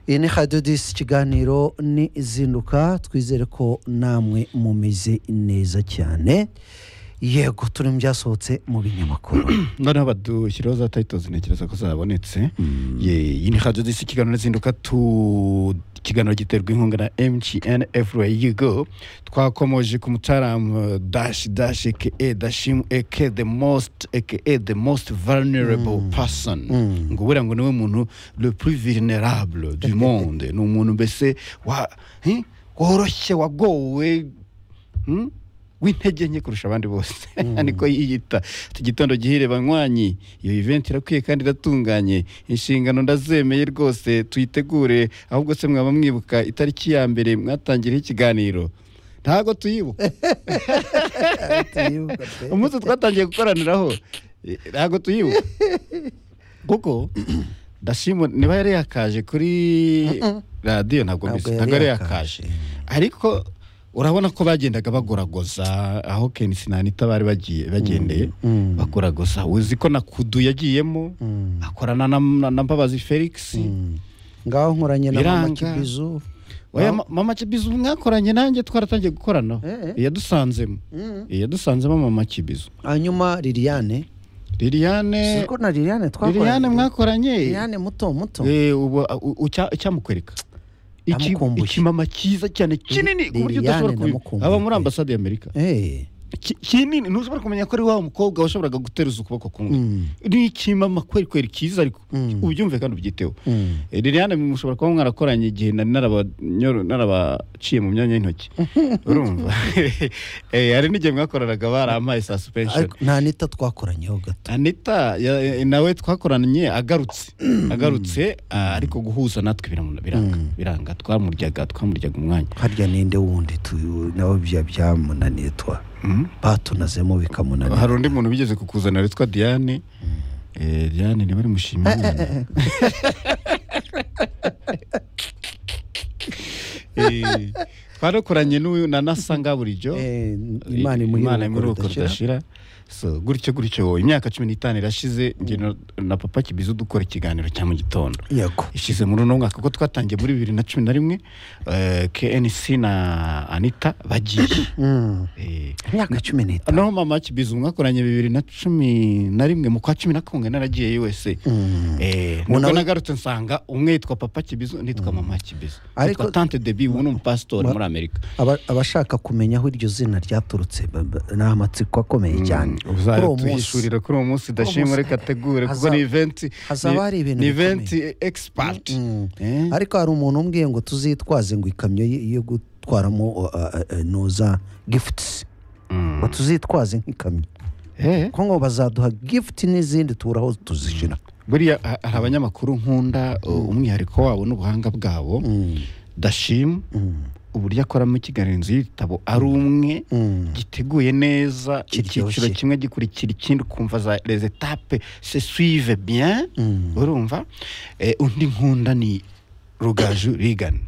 iyi ni radiyo disi ikiganiro ni izinduka twizere ko namwe mumeze neza cyane yego turi mu byasohotse mu binyamakuru noneho badushyiraho za tayitozi ntekereza ko zabonetse Ye, iyi ni radiyo disi ikiganiro n'izinduka tu ikiganiro giterwa inkunga na mtn everywhere you go twakomoje ku mutaramu dash dash aka dashimu aka the most aka the most vulnerable person ngo buriya ngo niwe muntu le plus vulnerable du monde ni umuntu mbese wa hi? woroshye wagowe hmm? w'intege nke kurusha abandi bose niko yiyita iki gitondo gihire banywanyi iyo event irakwiye kandi iratunganye inshingano ndazemeye rwose tuyitegure ahubwo se mwaba mwibuka itariki ya mbere mwatangiriyeho ikiganiro ntabwo tuyibuka umunsi twatangiye gukoraniraho eh, ntabwo tuyibuka kuko ndashima niba yari yakaje kuri radiyo ntabwo Ntabwo mbizi, yari ntabwo yari yakaje. yakaje ariko urabona ko bagendaga bagoragoza aho Ken Sinanita bari bagiye bagendeye Mm. bagoragoza uzi ko na kudu yagiyemo Mm. akorana na, na, na Mbabazi Felix ngaho nkoranye na mama Biranga. kibizu Oya, ma- mama Kibizu mwakoranye nanjye twaratangiye gukoranaho Eh, eh. yadusanzemo yadusanzemo mama Kibizu hanyuma liliane Liliane siko na liliane twakoranye Liliane mwakoranye liliane muto muto Eh, ubu u- ucya- icyamukwereka Iki- Namukumbuye. ikimama cyiza cyane kinini ku buryo Liliane udashobora kumenya namukumbuye. aba muri ambasade y'amerika Eh, Ki- kinini ntushobora kumenya ko ari wa mukobwa washoboraga guteruza ukuboko kumwe mm, ni ikimama kweri kweri cyiza ariko Mm. ubyumve kandi ubyiteho mm. Eh, liliane mushobora kuba mwarakoranye igihe nari narabanyor- narabaciye mu myanya y'intoki urumva Eh, hari n'igihe mwakoranaga barampaye saa supenshoni Ariko nta nita twakoranyeho gato anita ya- nawe twakoranye agarutse agarutse ah, ariko guhuza natwe biramu- biranga biranga twamuryaga twamuryaga umwanya harya ninde wundi tu- nawe bya byamunaniye twa Mhm. batunazemo bikamunanira hari undi muntu bigeze kukuzana witwa diane Eh, diane niba ari mushimira imana Eh, twarakoranye n'uyu na nasa ngaburijyo Eh, imana imana imuheruka imuruko ridashira ridashira so gutyo gutyo imyaka cumi n'itanu irashize njye na- na papa kibizu dukora ikiganiro cya mu gitondo yego ishize muri uno mwaka kuko twatangiye muri bibiri na cumi na rimwe eh, knc na anita bagiye Mm. Eh, imyaka cumi n'itanu noneho mama kibizu mwakoranye bibiri na cumi na rimwe mu kwa cumi na kumwe naragiye usa Mm. nubwo Nawe- nagarutse nsanga umwe yitwa papa kibizu nitwa mama kibizu Ariko- yitwa tante debi ubu ni umupasitori Ma- muri amerika Aba- abashaka kumenya aho iryo zina ryaturutse ba- ba- ni amatsiko akomeye cyane Kuri uwo munsi uzayatuhishurira kuri uwo munsi, munsi dashimwe reka ategure kuko hazaba- ni iventi hazaba hari ibintu ni bikomeye. iventi egisipati Mm. ariko hari umuntu umbwiye ngo tuzitwaze ngo ikamyo ye- yo gutwaramo uh, uh, uh, no za gifuti ngo tuzitwaze nk'ikamyo ko ngo bazaduha gifuti n'izindi tubura aho tuzishyira buriya ha- hari abanyamakuru nkunda uh, umwihariko wabo n'ubuhanga bwabo dashim uburyo akoramo ikiganiro y'ibitabo ari umwe giteguye neza Kiryoshye. icyiciro kimwe gikurikira ikindi ukumva za les étapes se suivent bien urumva Eh, undi nkunda ni rugaju rigani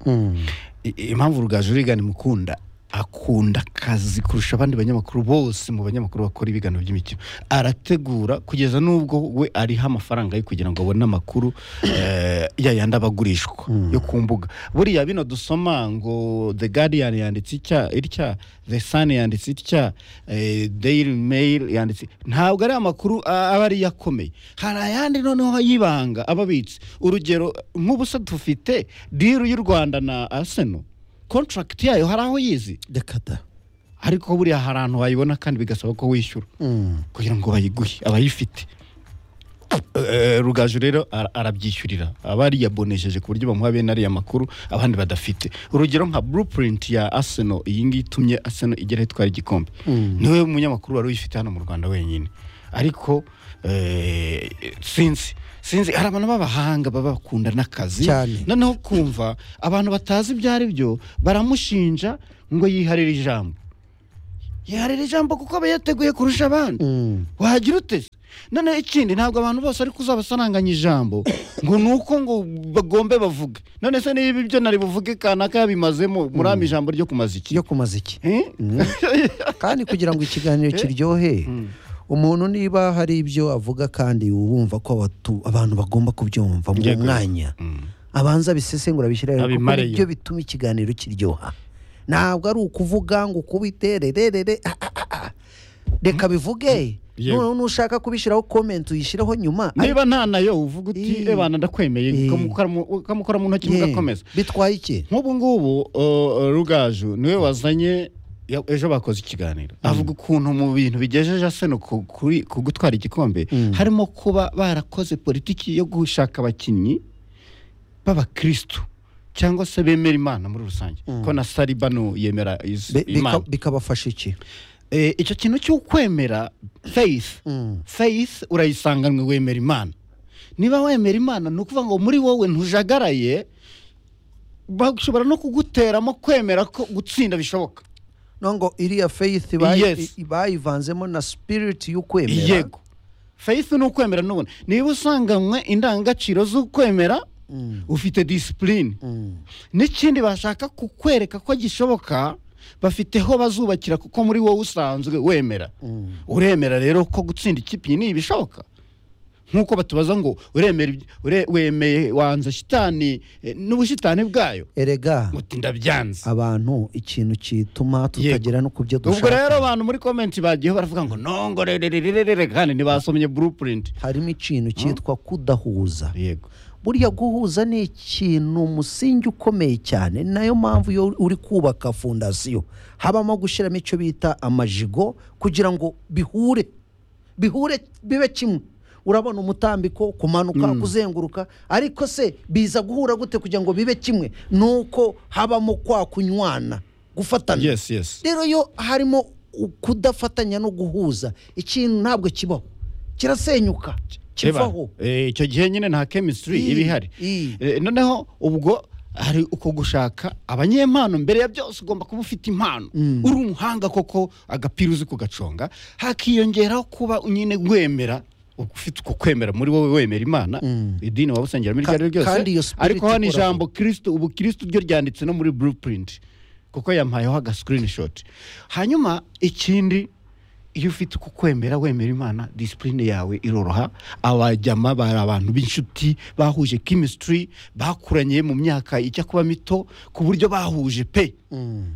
I- impamvu rugaju rigani mukunda akunda akazi kurusha abandi banyamakuru bose mu banyamakuru bakora ibiganiro by'imikino arategura kugeza n'ubwo we ariha amafaranga ye kugira ngo abone amakuru eh, ya yandi aba agurishwa yo ku mbuga buriya bino dusoma ngo the guardian yanditse itya itya the sun yanditse itya eh, daily mail yanditse ntabwo ari amakuru a- aba ari yo akomeye hari ayandi noneho y'ibanga aba abitse urugero nk'ubusa dufite diru y'u rwanda na arsenal contract yayo hari aho yizi reka da ariko buriya hari ahantu wayibona kandi bigasaba ko wishyura kugira ngo bayiguhe abayifite Eh, rugaju rero ara- arabyishyurira aba yariyabonesheje ku buryo bamuha bene ariya makuru abandi badafite urugero nka blueprint ya arsenal iyi ngiyi itumye arsenal igera aho itwara igikombe niwe munyamakuru wari uyifite hano mu rwanda wenyine ariko eh, sinzi sinzi hari abantu b'abahanga baba bakunda n'akazi Cyane. noneho kumva abantu batazi ibyo ari byo baramushinja ngo yiharire ijambo yiharira ijambo kuko aba yateguye kurusha abandi wagira uteze noneho ikindi ntabwo abantu bose ariko uzabasaranganya ijambo ngo ni uko ngo bagombe bavuge none se niba ibyo nari buvuge kanaka yabimazemo muri ama ijambo ryo kumaza iki yo kumaza iki Eh? kandi kugira ngo ikiganiro kiryohe umuntu niba hari ibyo avuga kandi wumva ko abatu- abantu bagomba kubyumva mu Yego. mwanya abanza abisesengura abishyiraho kuko Abimareyo. nibyo bituma ikiganiro kiryoha ntabwo ari ukuvuga ngo ukubite rererere ah, ah, ah, ah. reka bivuge Yego. noneho nushaka kubishyiraho komenti uyishyiraho nyuma niba nta nayo uvuga uti Eh. ebana ndakwemeye Eh. ukamukora mu- ukamukora mu ntoki Yeah. mugakomeza bitwaye iki nk'ubu ngubu uh, uh, rugaju niwe wazanye ya- ejo bakoze ikiganiro avuga ukuntu mu bintu bigejeje aseno ku kuri- ku gutwara igikombe harimo kuba barakoze politiki yo gushaka abakinnyi b'abakristu cyangwa se bemera imana muri rusange ko na saribano yemera is- Be- bika- imana bikabafasha iki Eh, icyo kintu cyo kwemera faith faith urayisanganywe wemera imana niba wemera imana ni ukuvuga ngo muri wowe ntujagaraye bashobora no kuguteramo kwemera ko gutsinda bishoboka no ngo iriya faith bayi- Yes. i- bayivanzemo na spirit y'ukwemera yego faith ni ukwemera n'ubona niba usanganywe indangagaciro zo kwemera ufite disipurine n'ikindi bashaka kukwereka ko gishoboka bafiteho bazubakira kuko muri wowe usanzwe wemera uremera rero ko gutsinda ikipe iyi ni ibishoboka nk'uko batubaza ngo uremera ibyo- ure- wemeye wanze shitani eh, n'ubushitani bwayo erega uti ndabyanze abantu ikintu kituma tutagera no ku byo ubwo rero dushaka abantu muri komenti bagiyeho baravuga ngo nongo rererererere kandi ntibasomye blueprint harimo ikintu cyitwa kudahuza yego burya guhuza ni ikintu umusingi ukomeye cyane nayo mpamvu iyo uri kubaka fondasiyo habamo gushyiramo icyo bita amajigo kugira ngo bihure bihure bibe kimwe urabona umutambiko kumanuka kuzenguruka ariko se biza guhura gute kugira ngo bibe kimwe ni uko habamo kwa kunywana gufatana yes yes rero iyo harimo kudafatanya no guhuza ikintu ntabwo kibaho kirasenyuka kivaho Eba, eh, icyo gihe nyine nta chemistry I- iba ihari i. Eh, noneho ubwo hari uko gushaka abanyempano mbere ya byose ugomba kuba ufite impano uri umuhanga koko agapira uzi kugaconga hakiyongeraho kuba nyine wemera ufite uko kwemera muri wowe wemera imana idini waba usengeramo iryo Ka- ari ryo ryose kandi iyo spirit ariko hano ikoraho. ijambo kirisito ubu kirisito ryo ryanditse no muri blueprint kuko yampayeho aga screenshot hanyuma ikindi iyo ufite uko kwemera wemera imana disipurine yawe iroroha abajyama bari abantu b'inshuti bahuje chemistry bakuranye mu myaka ijya kuba mito ku buryo bahuje pe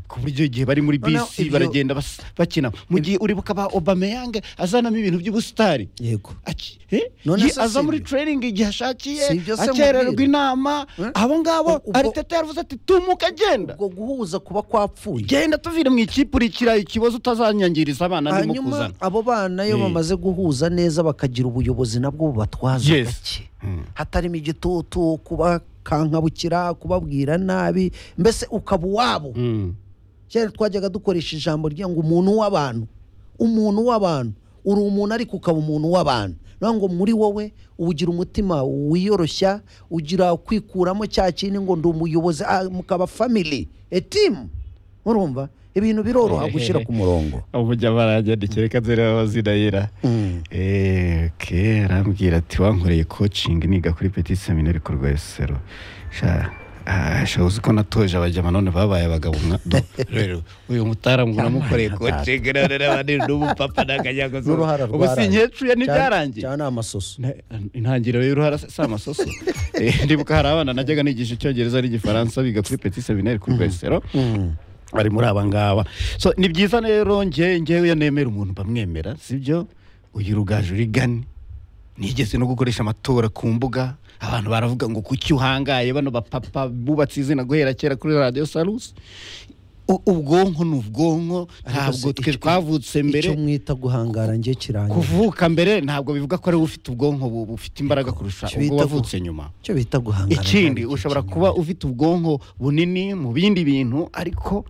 ku buryo igihe bari muri Noneho bisi ibyo- baragenda bas- bakina mu gihe uribuka ba obameyange azanamo ibintu by'ubusitari yego Aki- eh? None Ye- se aza si muri ibyo? training igihe ashakiye Si ibyo se akererwa mubwire. inama Eh? abo ngabo Ubwo- ariteta yaravuze ati tumuka agenda ubwo guhuza kuba kwapfuye genda tuvire mu ikipe urikira ikibazo utazanyangiriza abana arimo hanyuma kuzana abo bana iyo Eh. bamaze guhuza neza bakagira ubuyobozi nabwo bubatwaza Yes. gake hatarimo igitutu kubakankabukira kubabwira nabi mbese ukaba uwabo Mm. kera twajyaga dukoresha ijambo ryera ngo umuntu w'abantu umuntu w'abantu uri umuntu ariko ukaba umuntu w'abantu ni ukuvuga ngo muri wowe ugira umutima wiyoroshya ugira kwikuramo cya kindi ngo ndi umuyobozi ah, mukaba family etimu urumva ibintu biroroha gushyira ku murongo ubujya baranyandikira reka dore abazidahira kera arambwira ati wankoreye coaching niga kuri petit seminari ku rwesero sha ah, sha uzi ko natoje abajyama none babaye abagabo mwa do rero uyu mutaramu uramukoreye coaching none n'abandi n'umupapa n'akanyago n'uruhara ubu si rwarangiye. nkecuye Cyane- n'ibyarangiye cyane amasoso Na- intangiriro y'uruhara si amasoso Eh, ndibuka hari abana najyaga nigisha icyongereza n'igifaransa biga kuri petit seminaire ku rwesero bari muri aba ngaba so ni byiza rero ngewe ngewe iyo nemera umuntu bamwemera sibyo uyu rugaju rigani nigeze no gukoresha amatora ku mbuga abantu baravuga ngo kuki uhangaye bano bapapa bubatse izina guhera kera kuri radiyo sarusi U- ubwonko ni ubwonko ntabwo se twe icyo- twavutse mbere icyo mwita guhangara njye kirangiye kuvuka mbere ntabwo bivuga ko ari wowe ufite ubwonko bu- bufite imbaraga kurusha Icyo ubwo bita wavutse nyuma icyo bita guhangara ikindi njye ushobora kirangiye. kuba ufite ubwonko bunini mu bindi bintu ariko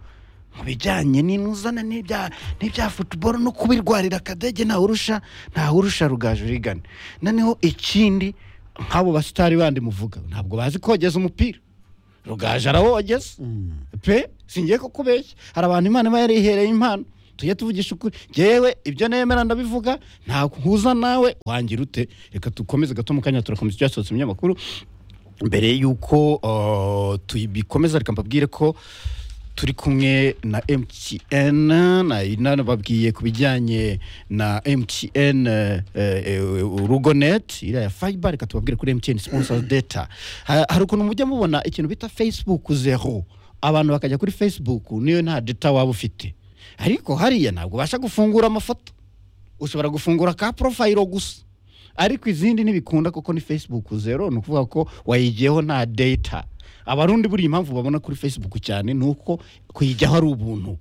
mu bijyanye n'inuzana n'ibya n'ibya futuboro no kubirwarira akadege ntawe urusha ntawe urusha rugaju rigana noneho ikindi nk'abo basitari bandi muvuga ntabwo bazi kogeza umupira rugaje arawogeza pe singiye kukubeshya hari abantu imana iba yarihereye impano tujye tuvugisha ukuri ngewe ibyo nemera ndabivuga nta nkuza nawe wangira ute reka dukomeze gato mu kanya turakomeza ibyasohotse mu binyamakuru mbere y'uko uh, tubikomeza reka mbabwire ko turi kumwe na mtn na inani babwiye ku bijyanye na mtn eh, eh, rugonet iriya ya fiber reka tubabwire kuri mtn sponsor data Ha- hari ukuntu mujya mubona ikintu bita facebook zero abantu bakajya kuri facebook niyo nta data waba ufite ariko hariya ntabwo ubasha gufungura amafoto ushobora gufungura ka profile gusa ariko izindi ntibikunda kuko ni facebook zero ni ukuvuga ko wayigiyeho nta data abarundi buriya impamvu babona kuri facebook cyane ni uko kuyijyaho ari ubuntu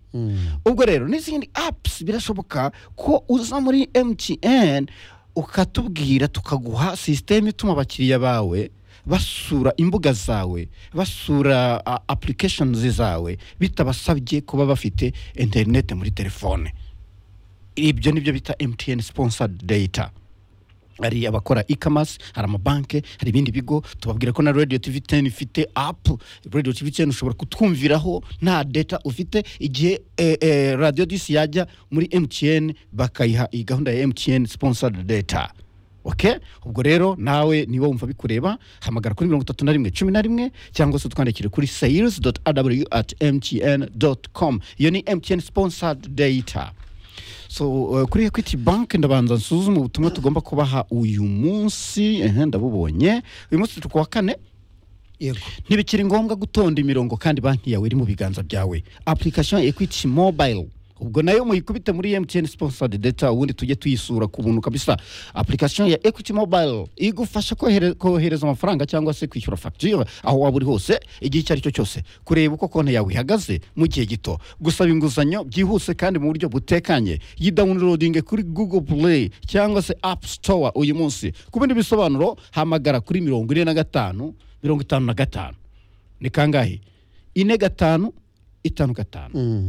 ubwo rero n'izindi apps birashoboka ko uza muri mtn ukatubwira tukaguha sisiteme ituma abakiriya bawe basura imbuga zawe basura uh, applications zawe bitabasabye kuba bafite interinete muri telefone ibyo nibyo bita mtn sponsored data hari abakora e-commerce hari amabanki hari ibindi bigo tubabwira ko na radio tv 10 ifite app radio tv 10 ushobora kutwumviraho nta data ufite igihe eh, eh, radio dis yajya muri mtn bakayiha iyi gahunda ya mtn sponsored data okay ubwo rero nawe niba wumva bikureba hamagara kuri mirongo itatu na rimwe cumi na rimwe cyangwa se utwandikire kuri sales aw at mtn com iyo ni mtn sponsored data so uh, kuri equity bank ndabanza nsuzume ubutumwa tugomba kubaha uyu munsi ehe ndabubonye uyu munsi turi ku wa kane yego ntibikiri ngombwa gutonda imirongo kandi banki yawe iri mu biganza byawe application equity mobile ubwo nayo muyikubite muri mtn sponsored data ubundi tujye tuyisura ku buntu kabisa application ya equity mobile igufasha kohere- kohereza amafaranga cyangwa se kwishyura facture aho waba uri hose igihe icyo ari cyo cyose kureba uko konti yawe ihagaze mu gihe gito gusaba inguzanyo byihuse kandi mu buryo butekanye yidawunirodinge kuri google play cyangwa se app store uyu munsi ku bindi bisobanuro hamagara kuri mirongo ine na gatanu mirongo itanu na gatanu ni kangahe ine gatanu itanu gatanu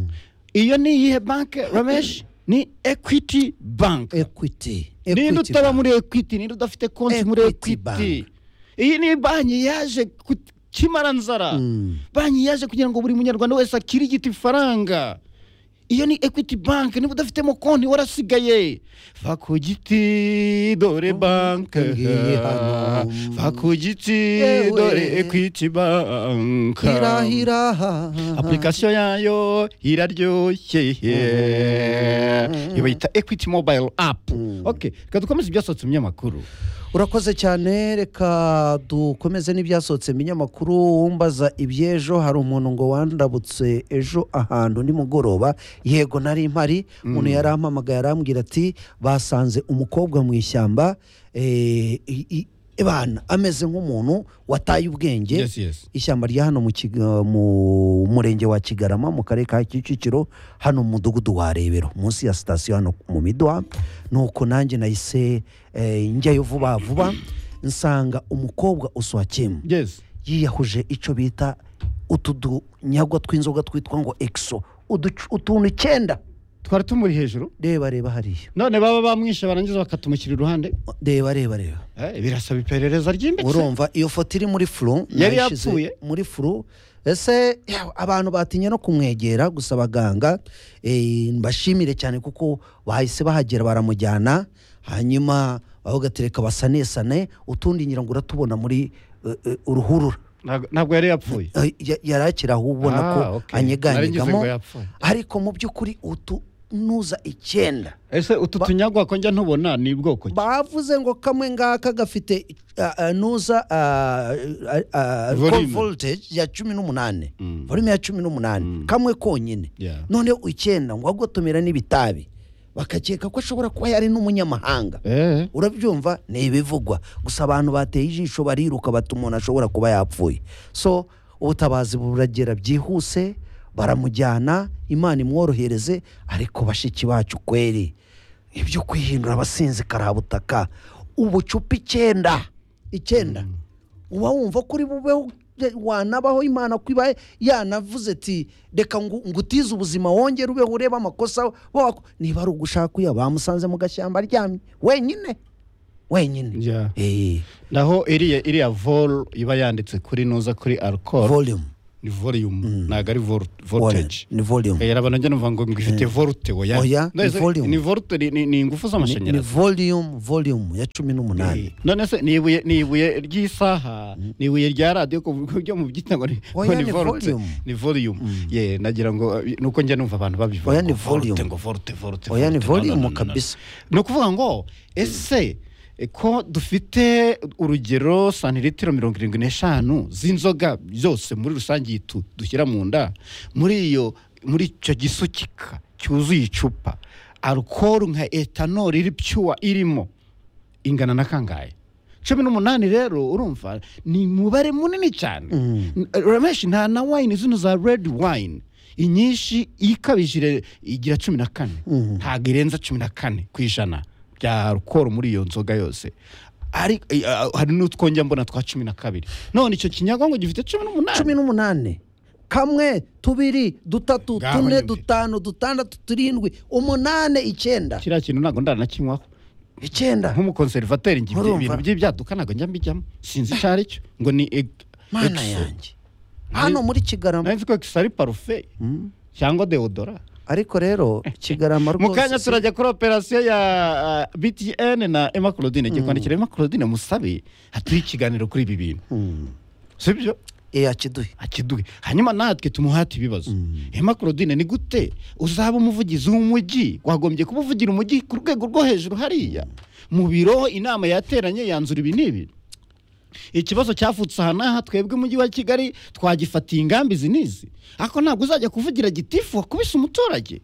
iyo ni iyihe banki ramesh ni equity bank ekwiti ninde utaba muri equity ninde udafite konti muri Equity equity iyi ni banki yaje ku kimara nzara banki yaje kugira ngo buri munyarwanda wese akirigite ifaranga iyo ni equity bank niba udafitemo konti warasigaye va ku giti dore banke ngiye hano. va ku giti Yewe. dore equity bank hirahira application yayo iraryoshye iyo bayita equity mobile app okay reka dukomeze ibyasohotse mu binyamakuru urakoze cyane reka dukomeze n'ibyasohotse mu binyamakuru wumbaza iby'ejo hari umuntu ngo wandabutse ejo ahantu nimugoroba yego nari mpari umuntu yarampamagaye arambwira ati basanze umukobwa mu ishyamba eh, i- i- bana ameze nk'umuntu wataye ubwenge Yes, yes. ishyamba rya hano mu Kiga- mu murenge wa kigarama mu karere ka kicukiro hano mu mudugudu wa rebero munsi ya sitasiyo hano mu midwa nuko nanjye nahise eh, njyayo vuba vuba nsanga umukobwa uswakemu yes yiyahuje icyo bita utu dunyagwa tw'inzoga twitwa ngo egiso uducu- utuntu icyenda twari tumuri hejuru reba reba hariya none baba bamwishe barangiza bakatumukira iruhande reba reba reba Eh, birasaba iperereza ryimbitse urumva iyo foto iri muri furu Yari nayishyize yapfuye. muri furu ese yawe, abantu batinye no kumwegera gusa abaganga eh, mbashimire cyane kuko bahise bahagera baramujyana hanyuma bagatereka basanesane utundi ngira ngo uratubona muri eh, eh, uruhurura Ntabwo- ntabwo yari yapfuye Eh, ya- yari akiri aho ubona Ah, ko okay. Nari ngize anyeganyegamo ngo yapfuye. ariko mu by'ukuri utu nuza icyenda ese utu tunyagwa ko njya ntubona ni bwoko ki? bavuze ngo kamwe ngaka gafite ah, ah, nuza ah, ah, ah, Volume. call voltage ya cumi n'umunane Mm. volume ya cumi n'umunane kamwe konyine Yeah. noneho icyenda ngo agotomera n'ibitabi bakakeka ko ashobora kuba yari n'umunyamahanga Eh, urabyumva ni ibivugwa gusa abantu bateye ijisho bariruka bata umuntu ashobora kuba yapfuye so ubutabazi buragera byihuse baramujyana imana imworohereze ariko bashiki bacu kweri ibyo kwihindura abasinzi karabutaka ubucupa icyenda icyenda uba wumva ko uri bubeho wanabaho imana ko ibaye yanavuze ati reka ngo ngo utize ubuzima wongere ubeho urebe amakosa wako niba ari ugushaka uya bamusanze mu gashyamba aryamye wenyine wenyine yeah. Eh, naho iriya iriya vol iba yanditse kuri nuza kuri alcohol volume ni volume ntabwo ari vol- voltage ni volume Eh, abantu njya numva ngo ngo ifite volte oya Oya, ni None se volume. ni volte ni- ni ni ingufu Ni- ni z'amashanyarazi volume volume ya cumi n'umunani Eh, none se ni ibuye ni ibuye ry'isaha ni ibuye rya radiyo ku buryo mu byita ngo ni Oya, ngo ni ni volte volume. ni volume ye nagira ngo eh, nuko njya numva abantu babivuga Oya, ngo ni volte, volume. ngo volte volte oya ni volte. No, no, no, volume no, no. kabisa ni ukuvuga ngo ese eh, ko dufite urugero santiritiro mirongo irindwi n'eshanu z'inzoga zose muri rusange iyi tu- dushyira mu nda muri iyo muri icyo gisukika cyuzuye icupa alukoro nka etanol iri piyuwa irimo ingana na kangahe cumi n'umunani rero urumva ni umubare munini cyane rameshi nta na wayini zino za redi wayini inyinshi ikabije igira cumi na kane ntabwo irenza cumi na kane ku ijana bya alukoro muri iyo nzoga yose Ari- eh, ah, hari n'utwongera mbona twa cumi na kabiri none icyo kinyagongo gifite cumi cumi n'umunani n'umunani kamwe tubiri dutatu Ngaho tune nyumvira. dutanu dutandatu turindwi umunane icyenda kiriya kintu ntabwo ndaranakinywaho icyenda nk'umukonservateri ngira Urumva? ibintu by'ibyaduka ntabwo njya mbijyamo sinzi icyo ari cyo ngo ni eg- mana exo. yanjye hano muri kigarama nari nzi ko egisi ari parufe cyangwa deodora ariko rero kigarama mu kanya rwose turajya kuri operasiyo ya uh, btn na emma claudine ngiye kwandikira emma claudine musabe hatuye ikiganiro kuri ibi bintu si byo yakiduhe akiduhe hanyuma natwe tumuhate ibibazo emma claudine ni gute uzaba umuvugizi w'umujyi wagombye kuba uvugira umujyi ku rwego rwo hejuru hariya mu biro inama yateranye yanzura ibi n'ibi ikibazo cyavutse aha n'aha twebwe umujyi wa kigali twagifatiye ingambi izi n'izi ariko ntabwo uzajya kuvugira gitifu wakubise umuturage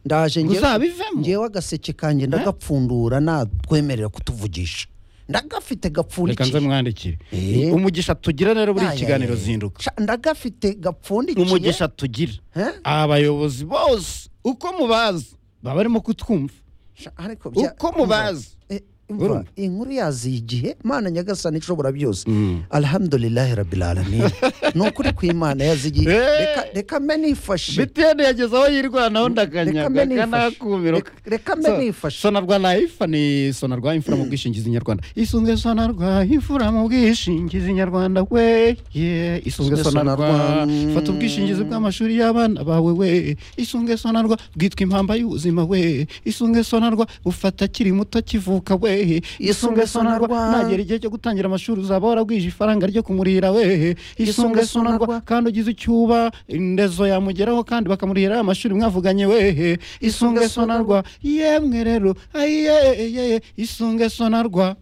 ndaje ngewe- Uzabivemo. ngewe agaseke kanjye ndagapfundura natwemerera kutuvugisha ndagafite reka nze gapfundikiye mwandikire Eh. umugisha tugira rero buri Aya, kiganiro aya, aya. zinduka Sha, ndagafite gapfundikiye umugisha tugira Eh? abayobozi bose uko mubazi baba barimo kutwumva Sha, ariko bya- uko mubazi Eh, Urumva? umva, inkuru yaziye igihe mana nyagasani ishobora byose Mm. alhamdulillahi rabbil alamin ni ukuri kw'imana yazigiye Eh. Reka- reka mbe nifashe bitende yageze aho yirwanaho mbe ndakanyaga nifashe. kanakumiro Reka- reka mbe So- nifashe. sonarwa layifa ni sonarwa imfura mu bwishingizi nyarwanda isunzwe sonarwa imfura mu bwishingizi nyarwanda we ye isunzwe Isunzwe Sonarwa, sonarwa mm. fata ubwishingizi bw'amashuri y'abana bawe we isunzwe sonarwa bwitwa impamba y'ubuzima we isunzwe sonarwa bufata akiri muto akivuka we isunge sonarwa nagera igihe cyo gutangira amashuri uzaba waragwije ifaranga ryo kumurira we isunge sonarwa kandi ugize icyuba indezo yamugeraho kandi bakamurihira amashuri mwavuganye wehe isunge sonarwa yemwe rero ayeye isunge sonarwa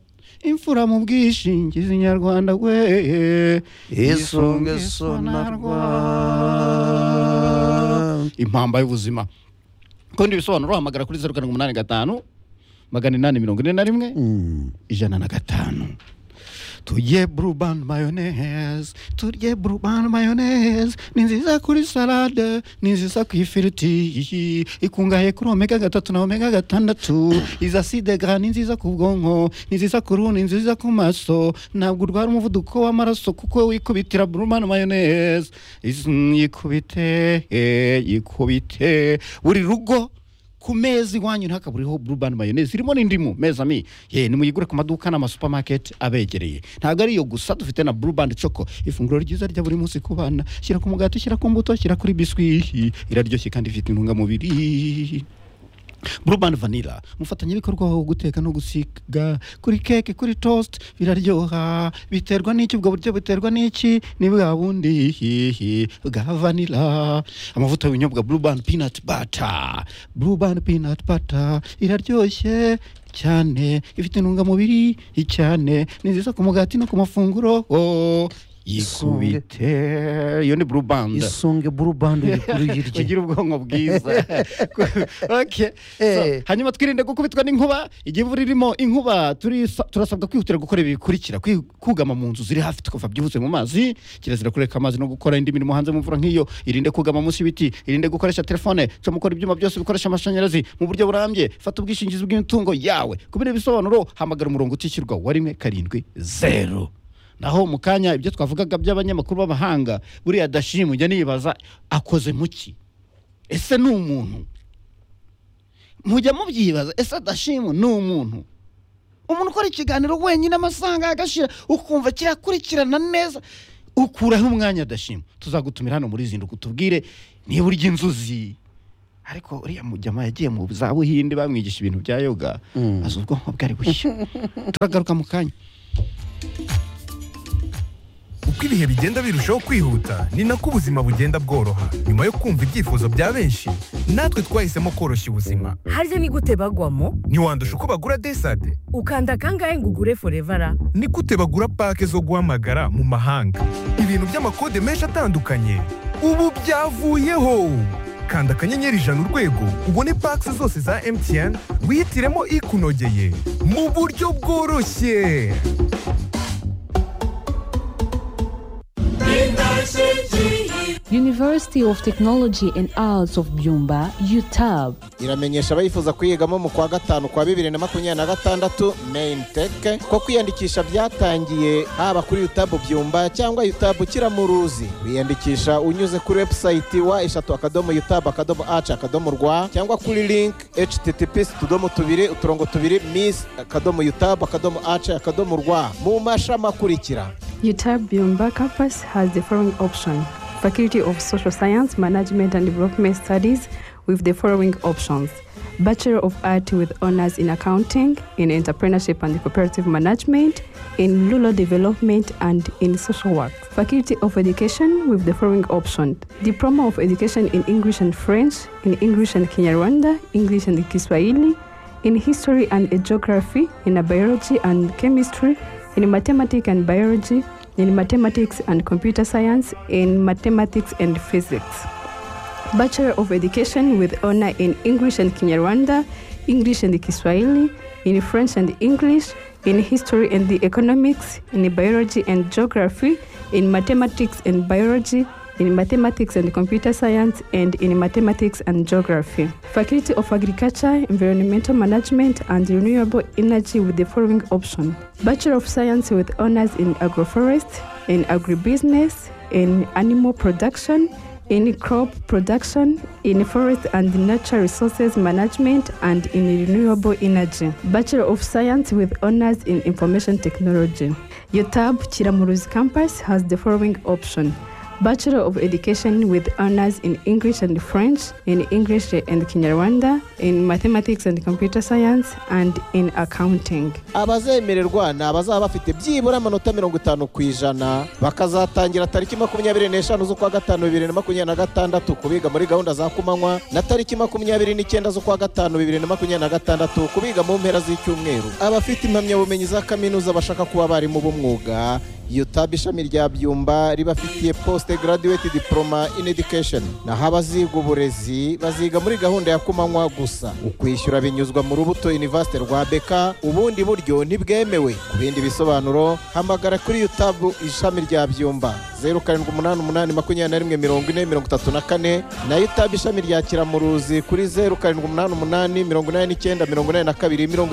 imfura mu bwishingizi nyarwanda wehe Isunge Sonarwa. impamba y'ubuzima kundi ibisobanuro wahamagara kuri zeru karindwi umunani gatanu magana inani mirongo ine na rimwe Mm. ijana na gatanu turye burubani mayoneze turye burubani mayoneze ni nziza kuri salade ni nziza ku ifiriti ikungahaye kuri omega gatatu na omega gatandatu izi aside ga ni nziza ku bwonko ni nziza ku ruhu ni nziza ku maso ntabwo urwara umuvuduko w'amaraso kuko wikubitira burubani mayoneze Izi- yikubite eh, yikubite buri rugo ku meza iwanyu ntakaburiho burubani mayoneze irimo n'indimu meza mi ye nimuyigure ku maduka n'amasupamaketi abegereye ntabwo ari iyo gusa dufite na burubani coko ifunguro ryiza rya buri munsi ku bana shyira ku mugati shyira ku mbuto shyira kuri biswi iraryoshye kandi ifite intungamubiri burubani vanila umufatanyabikorwa wo guteka no gusiga kuri keke kuri toast biraryoha biterwa n'iki ubwo buryo buterwa n'iki ni bwa bundi hihi bwa vanila amavuta y'ubunyobwa burubani peanut butter burubani peanut butter iraryoshye cyane ifite intungamubiri cyane ni nziza ku mugati no ku mafunguro oh, yikubite iyo ni burubani isunge burubando rikuru yirye ugira ubwonko bwiza Okay. So, Eh. hanyuma twirinde gukubitwa n'inkuba igihe imvura irimo inkuba turisa- turasabwa kwihutira gukora ibi bikurikira Kwi- kugama mu nzu ziri hafi tukava byihuse mu mazi kirazira kureka amazi no gukora indi mirimo hanze mu mvura nk'iyo irinde kugama munsi y'ibiti irinde gukoresha telefone cyo mukora ibyuma byose bikoresha amashanyarazi mu buryo burambye fata ubwishingizi bw'imitungo yawe kubera ibisobanuro hamagara umurongo utishyurwa wa rimwe karindwi zeru naho mu kanya ibyo twavugaga by'abanyamakuru b'abahanga buriya dashimwe ujya nibaza akoze muki ese ni umuntu mujya mubyibaza ese adashimwe ni umuntu umuntu ukora ikiganiro wenyine amasaha agashira ukumva kirakurikirana neza ukuraho umwanya adashima tuzagutumira hano muri zinduka utubwire niba urya inzuzi ariko uriya mujyama yagiye mu za buhinde bamwigisha ibintu bya yoga azi ubwonko bwari bushya turagaruka mu kanya uko ibihe bigenda birushaho kwihuta ni nako ubuzima bugenda bworoha nyuma yo kumva ibyifuzo bya benshi natwe twahisemo koroshya ubuzima harya ni gute bagwamo ntiwandusha uko bagura desade ukanda kangahe ngo ugure forevara ni gute bagura pake zo guhamagara mu mahanga ibintu by'amakode menshi atandukanye ubu byavuyeho kanda akanyenyeri ijana urwego ubone pake zose za emutiyeni wihitiremo ikunogeye mu buryo bworoshye University of Technology and Arts of Byumba, UTAB. iramenyesha abayifuza kuyigamo mu kwa gatanu kwa bibiri na makumyabiri na gatandatu main tech ko kwiyandikisha byatangiye haba kuri yutabu byumba cyangwa yutabu kiramuruzi wiyandikisha unyuze kuri webusayiti wa eshatu akadomo yutabu akadomo aci akadomo rwa cyangwa kuri link https utudomo tubiri uturongo tubiri miss akadomo yutabu akadomo aci akadomo rwa mu mashami akurikira UTAB Byumba campus has the following option Faculty of Social Science, Management and Development Studies with the following options Bachelor of Art with honors in accounting, in entrepreneurship and cooperative management, in rural development and in social work. Faculty of Education with the following option Diploma of Education in English and French, in English and Kinyarwanda, English and Kiswahili, in History and Geography, in Biology and Chemistry, in Mathematics and Biology, in mathematics and computer science, in mathematics and physics. Bachelor of Education with honor in English and Kinyarwanda, English and Kiswahili, in French and English, in History and the Economics, in Biology and Geography, in Mathematics and Biology, in Mathematics and Computer Science, and in Mathematics and Geography. Faculty of Agriculture, Environmental Management, and Renewable Energy with the following option Bachelor of Science with honors in agroforest, in agribusiness, in animal production, in crop production, in forest and natural resources management, and in renewable energy. Bachelor of Science with honors in information technology. UTAB Chiramuruzi campus has the following option. Bachelor of Education with honors in English and French, in English and Kinyarwanda, in Mathematics and Computer Science, and in Accounting. abazemererwa ni abazaba bafite byibura amanota mirongo itanu ku ijana bakazatangira tariki makumyabiri n'eshanu z'ukwa gatanu bibiri na makumyabiri na gatandatu kubiga muri gahunda za kumanywa na tariki makumyabiri n'icyenda z'ukwa gatanu bibiri na makumyabiri na gatandatu kubiga mu mpera z'icyumweru abafite impamyabumenyi za kaminuza bashaka kuba abarimu b'umwuga yutabu ishami rya byumba ribafitiye posite graduate diploma in education naho abaziga uburezi baziga muri gahunda ya kumanywa gusa ukwishyura binyuzwa mu rubuto universite rwa beka ubundi buryo ntibwemewe ku bindi bisobanuro hamagara kuri yutabu ishami rya byumba zeru karindwi umunani umunani makumyabiri na rimwe mirongo ine mirongo itatu na kane na yutabu ishami rya kiramuruzi kuri zeru karindwi umunani umunani mirongo inani n'icyenda mirongo inani na kabiri mirongo